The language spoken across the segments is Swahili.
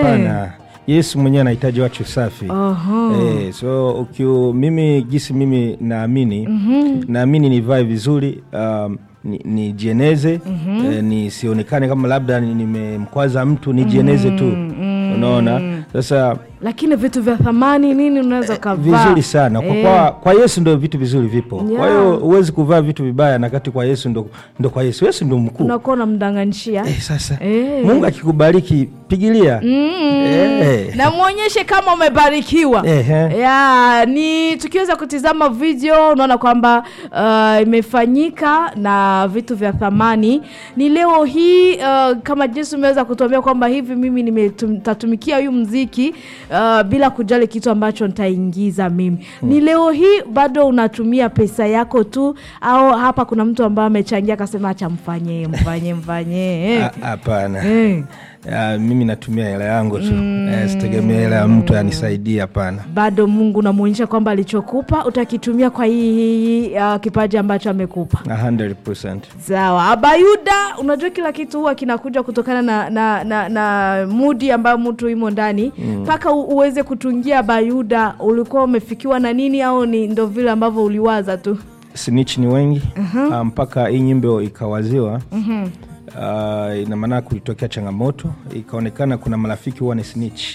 hapana yesu mwenyewe anahitaji watu safi Aha. Eh, so ukiu, mimi gisi mimi naamini naamini nivae vizuri um, ni- nijieneze eh, nisionekane kama labda ni- nimemkwaza mtu nijieneze tu unaona sasa lakini vitu vya thamani nini unaweza ukavaa vizuri sana kwa, Eh. kwa, kwa yesu ndo vitu vizuri vipo kwa Yeah. hiyo huwezi kuvaa vitu vibaya na kati kwa yesu ndo, ndo kwa yesu yesu ndo mkuu unakuwa unamdanganishia eh, sasa Eh. mungu akikubariki pigilia eh. na mwonyeshe kama umebarikiwa Ehe. ya ni tukiweza kutizama video unaona kwamba uh, imefanyika na vitu vya thamani ni leo hii uh, kama jinsi umeweza kutuambia kwamba hivi mimi nitatumikia huyu mziki uh, bila kujali kitu ambacho nitaingiza mimi ni leo hii bado unatumia pesa yako tu au hapa kuna mtu ambaye amechangia akasema acha mfanyie mfanyie mfanyie eh. Ah, hapana Eh. Ah, mimi natumia hela yangu tu eh, sitegemea hela ya mtu anisaidie hapana bado mungu unamwonyesha kwamba alichokupa utakitumia kwa hii, hii uh, kipaji ambacho amekupa 100%. sawa abayuda unajua kila kitu huwa kinakuja kutokana na, na, na, na mudi ambayo mtu imo ndani mpaka u- uweze kutungia abayuda ulikuwa umefikiwa na nini au ni ndo vile ambavyo uliwaza tu snitch ni wengi Ah, mpaka hii nyimbo ikawaziwa Ah, ina maana kulitokea changamoto ikaonekana kuna marafiki huwa ni snitch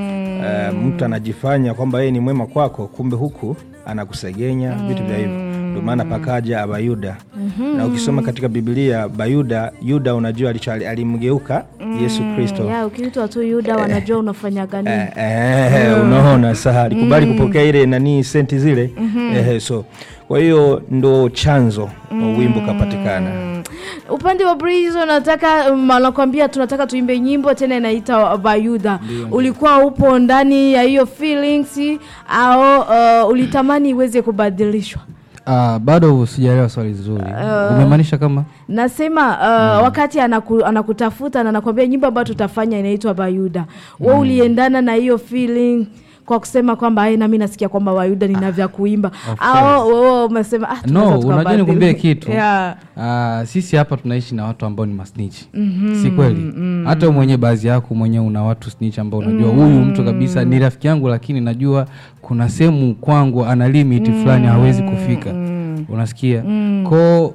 Ah, mtu anajifanya kwamba yeye ni mwema kwako kumbe huku anakusegenya vitu vya hivyo ndio maana pakaja abayuda na ukisoma katika bibilia bayuda yuda unajua alicho alimgeuka yesu kristo ya ukiitwa tu yuda wanajua unafanyaga nini Eh, eh, unaona saa alikubali kupokea ile nani senti zile eh, so kwa hiyo ndo chanzo wa wimbo kapatikana upande wa Breeze unataka um, anakwambia tunataka tuimbe nyimbo tena inaita Bayuda. Ulikuwa upo ndani ya hiyo feelings au uh, ulitamani iweze kubadilishwa? Ah, bado sijaelewa swali zuri umemaanisha kama Nasema uh, wakati anaku, anakutafuta na anakwambia nyimbo ambayo tutafanya inaitwa Bayuda. Wewe uliendana na hiyo feeling kwa kusema kwamba "Ai, nami nasikia kwamba Bayuda nina vya kuimba au wewe umesema ah, tunaweza no unajua tukabadili." nikuambie kitu yeah. Ah, sisi hapa tunaishi na watu ambao ni masnichi si kweli hata wewe mwenyewe baadhi yako mwenyewe una watu snitch ambao unajua huyu mtu kabisa ni rafiki yangu lakini najua kuna sehemu kwangu ana limit fulani hawezi kufika unasikia ko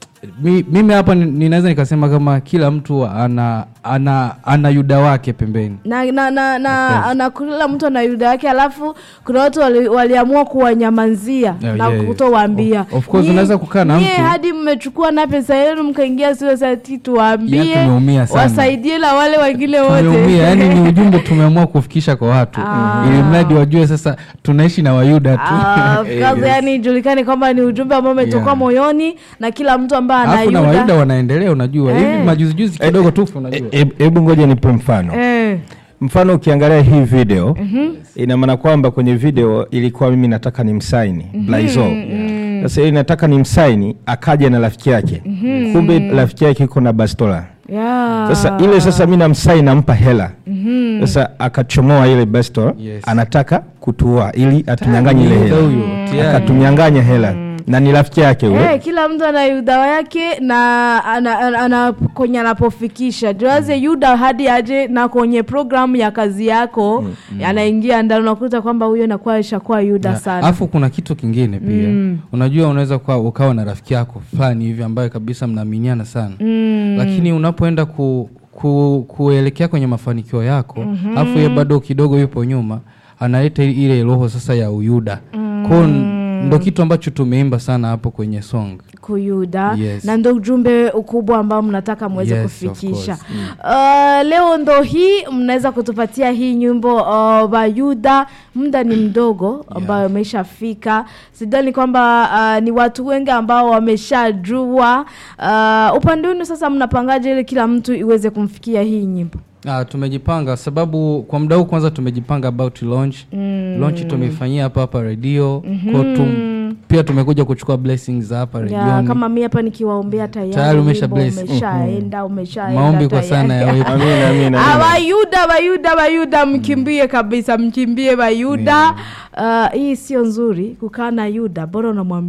mi, mimi hapa ni- ninaweza nikasema kama kila mtu ana ana ana yuda wake pembeni na na na, na, na kila mtu ana yuda yake alafu kuna watu wali, waliamua kuwanyamanzia Yeah, na yeah, yeah. kutowaambia Of- of course, Nyie- unaweza kukaa na nyie mtu- hadi mmechukua na pesa yenu mkaingia suicide tuwaambie Yeah, tumeumia sana. wasaidie la wale wengine wote tumeumia yani ni ujumbe tumeamua kufikisha kwa watu ili mradi wajue sasa tunaishi na wayuda tu Ah, of course, yani ijulikane kwamba ni ujumbe ambao umetoka Yeah. moyoni na kila mtu ambaye ana alafu na yuda wayuda wanaendelea unajua Eh. hivi majuzijuzi kidogo tu unajua E- hebu ngoja nipe mfano eh, mfano ukiangalia hii video ina maana kwamba kwenye video ilikuwa mimi nataka ni msaini blaizo sasa ili nataka ni msaini akaja na rafiki yake kumbe rafiki yake iko na bastola yeah. sasa ile sasa mi namsai nampa hela sasa akachomoa ile bastola Yes. anataka kutua ili atunyanganye ile Yuda hela huyo, tayari. akatunyanganya hela na ni rafiki yake huyo Eh, kila mtu ana yuda yake na ana, ana, ana, kwenye anapofikisha juaze yuda hadi aje na kwenye programu ya kazi yako anaingia ndani unakuta kwamba huyo nakuwa ishakuwa yuda sana alafu kuna kitu kingine pia unajua unaweza kuwa ukawa na rafiki yako fulani hivi ambaye kabisa mnaaminiana sana lakini unapoenda ku, ku, kuelekea kwenye mafanikio yako alafu ye bado kidogo yupo nyuma analeta ile roho sasa ya uyuda kwao ndo kitu ambacho tumeimba sana hapo kwenye song kuyuda Yes. na ndo ujumbe ukubwa ambao mnataka mweze Yes, of kufikisha course. uh, leo ndo hii mnaweza kutupatia hii nyimbo uh, bayuda muda ni mdogo ambayo umeshafika sidhani kwamba uh, ni watu wengi ambao wameshajua uh, upande wenu sasa mnapangaje ili kila mtu iweze kumfikia hii nyimbo Ah, tumejipanga sababu kwa muda huu kwanza tumejipanga about launch mm. launch tumeifanyia hapa hapa redio mm-hmm. tum, pia tumekuja kuchukua blessings za hapa ya, redioni kama mi hapa nikiwaombea tayari Tayari umesha wimbo bless. umeshaenda umeshaenda maombi kwa tayari. sana ya wepo Amina, amina, amina. abayuda bayuda bayuda mkimbie kabisa mkimbie bayuda uh, hii sio nzuri kukaa na yuda bora unamwambia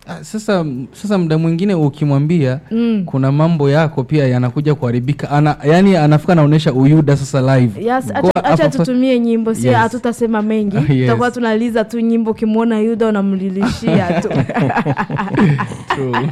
Ah, sasa sasa muda mwingine ukimwambia Mm. kuna mambo yako pia yanakuja kuharibika ana, yani anafika anaonyesha uyuda sasa live Yes, Kwa acha, acha hapa- tutumie nyimbo sio Yes. hatutasema mengi Yes. tutakuwa tunaliza tu nyimbo ukimwona yuda unamlilishia tu True.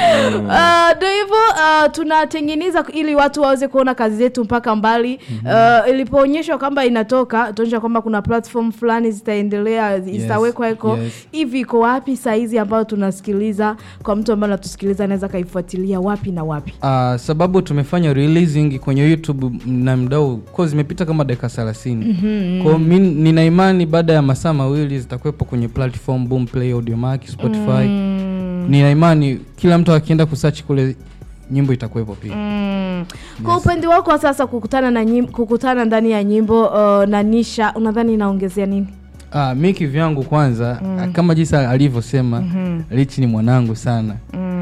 Ah, ndo hivyo ah, tunatengeneza ili watu waweze kuona kazi zetu mpaka mbali Ah, ilipoonyeshwa kwamba inatoka tuonyesha kwamba kuna platform fulani zitaendelea zitawekwa eko yes. hivi iko wapi saizi ambayo tunasikiliza kwa mtu ambaye anatusikiliza anaweza akaifuatilia wapi na wapi Ah, sababu tumefanya releasing kwenye youtube na mdau ko zimepita kama dakika thelathini mm-hmm. kwao mi nina imani baada ya masaa mawili zitakuwepo kwenye platform boomplay audiomack spotify mm. nina imani kila mtu akienda kusearch kule nyimbo itakuwepo pia Mm. Kwa upande wako sasa kukutana na nyim, kukutana ndani ya nyimbo uh, na Nisha unadhani inaongezea nini? Ah, mi kivyangu kwanza mm. kama jinsi alivyosema mm-hmm. Richi ni mwanangu sana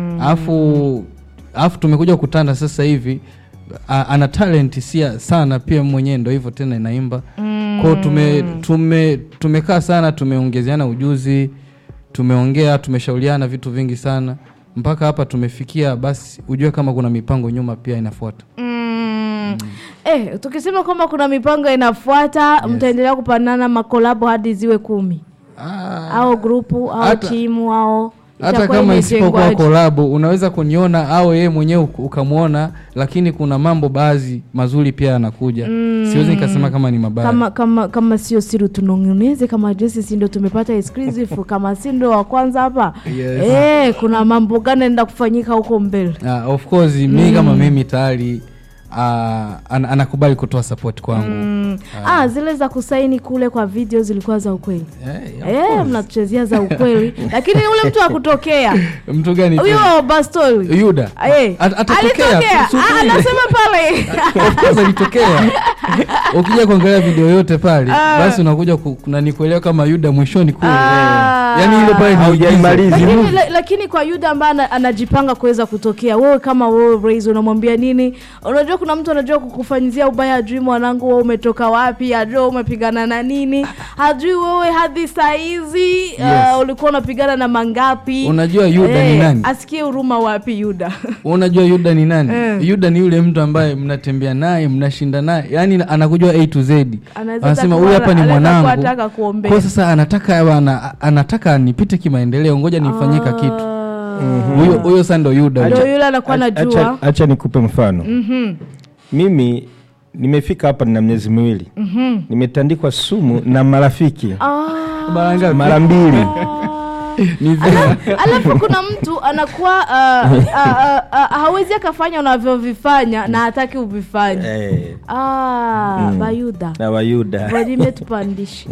alafu alafu tumekuja kukutana sasa hivi a, ana talent sia sana pia mwenyewe ndo hivyo tena inaimba mm. kwao tume, tume, tumekaa sana tumeongezeana ujuzi tumeongea tumeshauriana vitu vingi sana mpaka hapa tumefikia basi ujue kama kuna mipango nyuma pia inafuata Mm. Eh, tukisema kwamba kuna mipango inafuata mtaendelea kupanana makolabo hadi ziwe kumi ah, au grupu au Hata- timu au hata itakuwa kama isipokuwa imejengwaje? kolabo unaweza kuniona au yeye mwenyewe uk- ukamwona lakini kuna mambo baadhi mazuri pia yanakuja mm. siwezi nikasema kama ni mabaya kama kama kama sio siri tunong'oneze kama jesi si ndo tumepata exclusive kama si ndo wa kwanza hapa Yes. eh, kuna mambo gani enda kufanyika huko mbele uh, of course mi kama mimi tayari uh, an, anakubali kutoa support kwangu mm. ah, zile za kusaini kule kwa video zilikuwa za ukweli Eh, Eh, mnatuchezea za ukweli lakini ule mtu akutokea mtu gani huyo bastoli yuda Eh, At- atatokea, alitokea tu- Ah, subiri. anasema pale of course alitokea ukija kuangalia video yote pale basi unakuja ku- kunani kuelewa kama yuda mwishoni kule Ah. yani ile pale ni Haujaimaliza. igizo. lakini, la, lakini kwa yuda ambaye ana- anajipanga kuweza kutokea wewe kama wewe Raise, unamwambia nini unajua kuna mtu anajua kukufanyizia ubaya ajui mwanangu wewe umetoka wapi ajui wewe umepigana na nini hajui wewe hadi saa hizi uh, ulikuwa unapigana na mangapi Unajua Yuda ni nani? asikie huruma wapi yuda unajua yuda ni nani Eh. yuda ni yule mtu ambaye mnatembea naye mnashinda naye yani anakujua a to z Anaweza anasema kuwa- huyu hapa ni anaweza kuwa mwanangu anataka kuombea. kwa sasa anataka awe ana, anataka nipite kimaendeleo ngoja nifanyika kitu huyo huyo sasa ndo yuda ndo yule anakuwa Acha- anajua acha nikupe mfano mimi nimefika hapa nina miezi miwili nimetandikwa sumu na marafiki Mara ngapi? mara mbili Ni vema. alafu kuna mtu anakuwa uh, uh, uh, uh, hawezi akafanya unavyovifanya na hataki uvifanye eh, ah, bayuda na wayuda valimetupandisha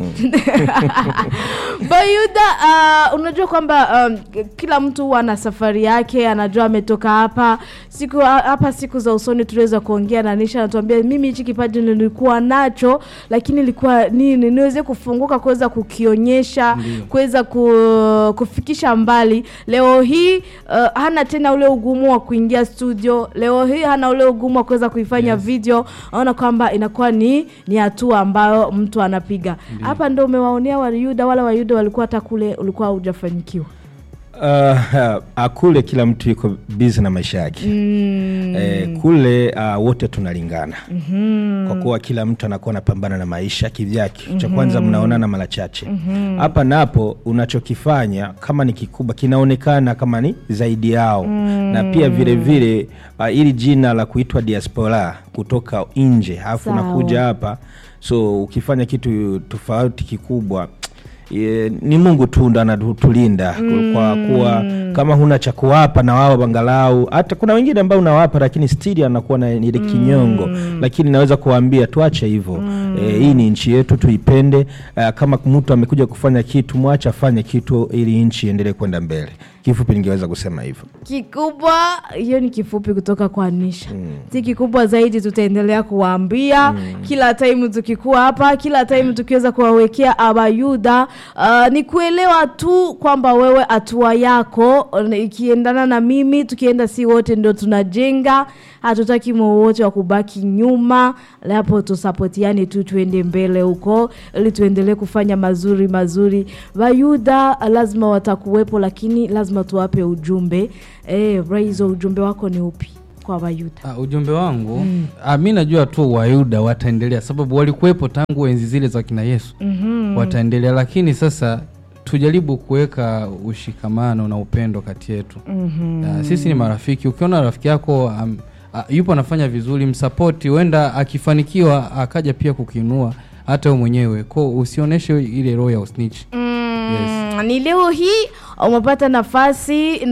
bayuda uh, unajua kwamba um, kila mtu huwa ana safari yake anajua ametoka hapa siku hapa siku za usoni tuliweza kuongea na nisha anatuambia mimi hichi kipaji nilikuwa nacho lakini ilikuwa nini niweze kufunguka kuweza kukionyesha kuweza ku, kufikisha mbali leo hii uh, hana tena ule ugumu wa kuingia studio leo hii hana ule ugumu wa kuweza kuifanya Yes. video naona kwamba inakuwa ni ni hatua ambayo mtu anapiga hapa ndo umewaonea wayuda wala wayuda walikuwa hata kule ulikuwa haujafanyikiwa uh, uh, kule kila mtu yuko bizi na maisha yake mm. eh, kule uh, wote tunalingana mm-hmm. kwa kuwa kila mtu anakuwa anapambana na maisha kivyake mm-hmm. cha kwanza mnaonana mara chache hapa mm-hmm. napo unachokifanya kama ni kikubwa kinaonekana kama ni zaidi yao mm-hmm. na pia vile vile uh, ili jina la kuitwa diaspora kutoka nje alafu Sawa. unakuja hapa so ukifanya kitu tofauti kikubwa e, ni mungu tu ndo anatulinda mm. kwa kuwa kama huna cha kuwapa na wao angalau hata kuna wengine ambao unawapa lakini stili anakuwa na ile kinyongo mm. lakini naweza kuwaambia tuache hivyo mm. e, hii ni nchi yetu tuipende uh, kama mtu amekuja kufanya kitu mwache afanye kitu ili nchi iendelee kwenda mbele kifupi ningeweza kusema hivyo kikubwa hiyo ni kifupi kutoka kwa nisha si kikubwa zaidi tutaendelea kuwaambia kila time tukikuwa hapa kila time tukiweza kuwawekea abayuda uh, ni kuelewa tu kwamba wewe hatua yako uh, ikiendana na mimi tukienda si wote ndio tunajenga hatutaki wowote wa kubaki nyuma hapo tusapotiane tu tuende mbele huko ili tuendelee kufanya mazuri mazuri wayuda lazima watakuwepo lakini lazima lazima tuwape ujumbe eh, Raizo, ujumbe wako ni upi kwa Wayuda? Uh, ujumbe wangu mm. uh, mi najua tu Wayuda wataendelea, sababu walikuwepo tangu enzi zile za kina Yesu mm-hmm. wataendelea, lakini sasa tujaribu kuweka ushikamano na upendo kati yetu mm-hmm. uh, sisi ni marafiki. Ukiona rafiki yako um, uh, yupo anafanya vizuri, msapoti, huenda akifanikiwa akaja pia kukiinua hata wewe mwenyewe, ko usionyeshe ile roho ya usnitch Mm, ni leo hii umepata nafasi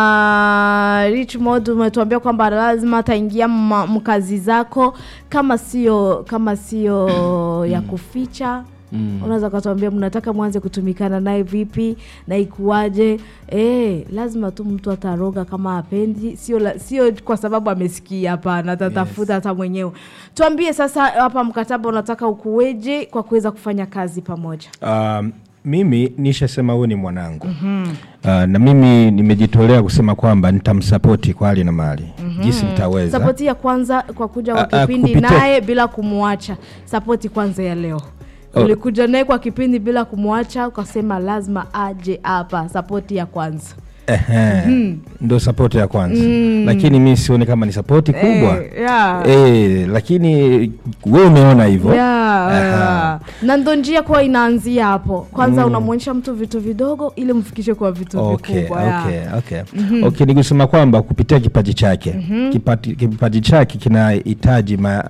na Richmond umetuambia kwamba lazima ataingia ma- mkazi zako kama sio kama sio ya kuficha Mm. unaweza ukatuambia mnataka mwanze kutumikana naye vipi na ikuwaje e, lazima tu mtu ataroga kama apendi sio la- sio kwa sababu amesikia hapana atatafuta hata mwenyewe tuambie sasa hapa mkataba unataka ukuweje kwa kuweza kufanya kazi pamoja Um, mimi nishasema huyu ni mwanangu mm-hmm. uh, na mimi nimejitolea kusema kwamba nitamsapoti kwa hali na mali mm-hmm. jinsi nitaweza sapoti ya kwanza kwa kuja kwa Ah, ah, kipindi kupitia- naye bila kumwacha sapoti kwanza ya leo Oh. ulikuja naye kwa kipindi bila kumwacha ukasema lazima aje hapa sapoti ya kwanza Ehe, ndo sapoti ya kwanza lakini mi sioni kama ni sapoti kubwa Eh, yeah. Eh, lakini we umeona hivyo Yeah, Aha. yeah. na ndo njia kuwa inaanzia hapo kwanza unamwonyesha mtu vitu vidogo ili mfikishe kwa vitu okay, vikubwa yeah. okay, okay. okay, ni kusema kwamba kupitia kipaji chake Kipati- kipaji chake kinahitaji ma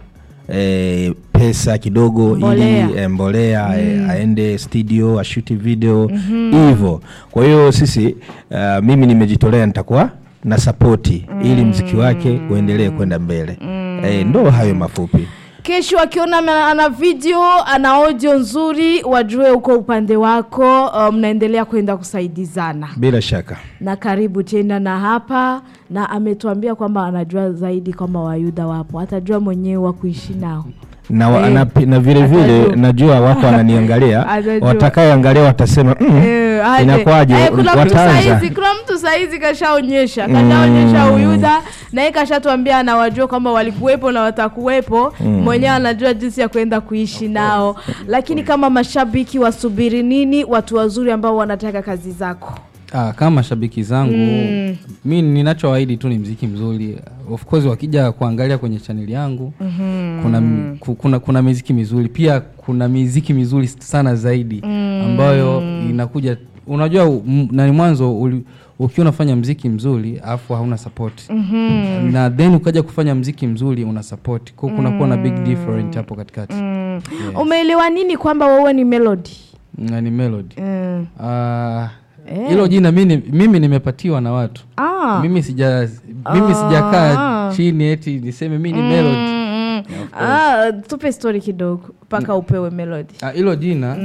E, pesa kidogo Mbolea. ili e, mbolea e, aende studio ashuti video hivyo kwa hiyo sisi uh, mimi nimejitolea nitakuwa na sapoti ili mziki wake uendelee kwenda mbele e, ndo hayo mafupi kesho akiona ana- ana video ana audio nzuri wajue uko upande wako uh, mnaendelea kwenda kusaidizana bila shaka na karibu tena na hapa na ametuambia kwamba anajua zaidi kwamba wayuda wapo atajua mwenyewe wa kuishi nao na, wa, Eh, na, pi- na vile vile atajua. najua wako wananiangalia Atajua. watakayeangalia watasema mm, Eh, aje. inakuwaje Eh, kuna mtu wataanza saizi kuna mtu saizi kashaonyesha kashaonyesha uyuda na yeye kashatuambia anawajua kwamba walikuwepo na watakuwepo mwenyewe anajua jinsi ya kwenda kuishi nao lakini kama mashabiki wasubiri nini watu wazuri ambao wanataka kazi zako Ah, kama mashabiki zangu mm. mi ninachoahidi tu ni mziki mzuri of course wakija kuangalia kwenye chaneli yangu mm-hmm. kuna, m- ku- kuna, kuna miziki mizuri pia kuna miziki mizuri sana zaidi mm. ambayo inakuja unajua m- nani mwanzo uli- ukiwa unafanya mziki mzuri alafu hauna support mm-hmm. na then ukaja kufanya mziki mzuri una support kwa kunakuwa na big different hapo katikati mm. umeelewa nini kwamba wewe ni melody na ni melody mm. Ah, hilo jina mimi, mimi nimepatiwa na watu ah. mimi sija mimi sijakaa chini eti niseme mi ni melody Mm, ah, tupe story kidogo mpaka upewe melody Ah, hilo jina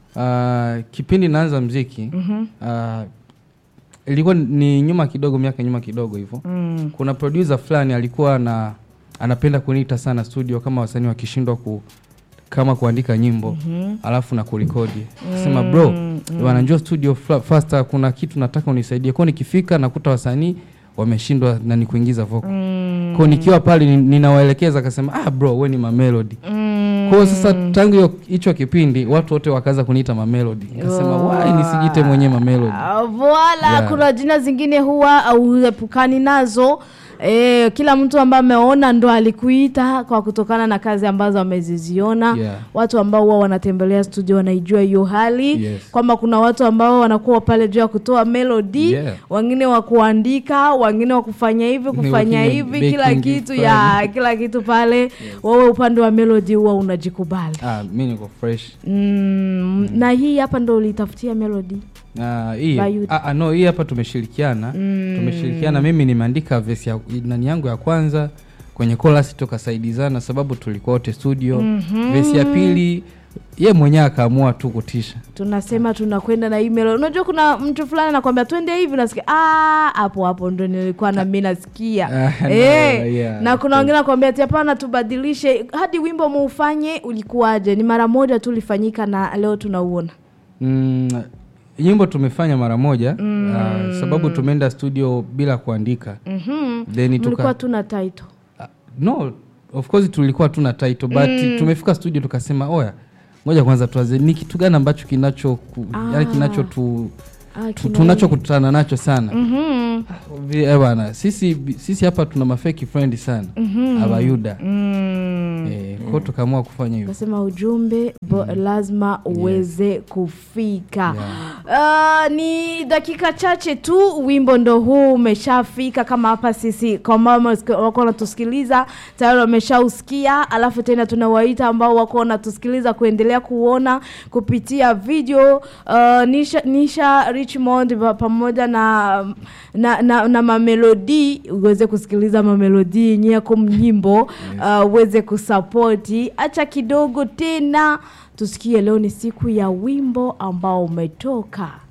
ah, kipindi naanza mziki ah, ilikuwa ni nyuma kidogo miaka nyuma kidogo hivyo kuna producer fulani alikuwa na anapenda kuniita sana studio kama wasanii wakishindwa ku kama kuandika nyimbo alafu na kurekodi sema bro bwana njoo studio fla- faster kuna kitu nataka unisaidie kwao nikifika nakuta wasanii wameshindwa na ni kuingiza vocal kwao nikiwa pale ni- ninawaelekeza akasema ah bro we ni mamelody kwao sasa tangu hiyo- hicho kipindi watu wote wakaanza kuniita mamelody nikasema wai nisijite mwenyewe mamelody Ah, voila Yeah. kuna jina zingine huwa auepukani nazo E, kila mtu ambaye ameona ndo alikuita kwa kutokana na kazi ambazo ameziziona Yeah. watu ambao huwa wanatembelea studio wanaijua hiyo hali Yes. kwamba kuna watu ambao wanakuwa pale juu ya kutoa melody Yeah. wengine wa kuandika wengine wa kufanya hivi kufanya wengine hivi kila baking kitu fulani. ya kila kitu pale wewe upande wa melody huwa unajikubali ah, mi niko fresh mm, na hii hapa ndo ulitafutia melody Ah, hii Bayuti. ah, ah, no hii hapa tumeshirikiana tumeshirikiana mimi nimeandika vesi ya nani yangu ya kwanza kwenye chorus tukasaidizana sababu tulikuwa wote studio vesi ya pili ye mwenyewe akaamua tu kutisha tunasema tunakwenda na email unajua kuna mtu fulani anakwambia twende hivi nasikia "Ah, hapo hapo ndo nilikuwa na mimi nasikia Ah, no, Eh, yeah, na of kuna wengine nakwambia ati hapana tubadilishe hadi wimbo muufanye ulikuwaje ni mara moja tu ulifanyika na leo tunauona mm, nyimbo tumefanya mara moja ah, sababu tumeenda studio bila kuandika Mhm. then mlikuwa tuka tuna title Ah, no of course tulikuwa tuna title but tumefika studio tukasema oya ngoja kwanza tuanze ni kitu gani ambacho kinacho ku, yani kinacho tu Ah, tu- kina tunachokutana nacho sana Mhm. Vi- eh, bwana sisi sisi hapa tuna mafeki friend sana abayuda Mm. eh, kwao tukaamua kufanya hivyo Kasema ujumbe bo, lazima uweze kufika. Yeah. Uh, ni dakika chache tu, wimbo ndo huu umeshafika. Kama hapa sisi kwa mama wako wanatusikiliza tayari wameshausikia, alafu tena tunawaita ambao wako wanatusikiliza kuendelea kuona kupitia video uh, Nisha, Nisha Richmond pa- pamoja na na, na, na mamelodi uweze kusikiliza mamelodi yenyewe kwa mnyimbo uh, uweze kusapoti. Acha kidogo tena tusikie, leo ni siku ya wimbo ambao umetoka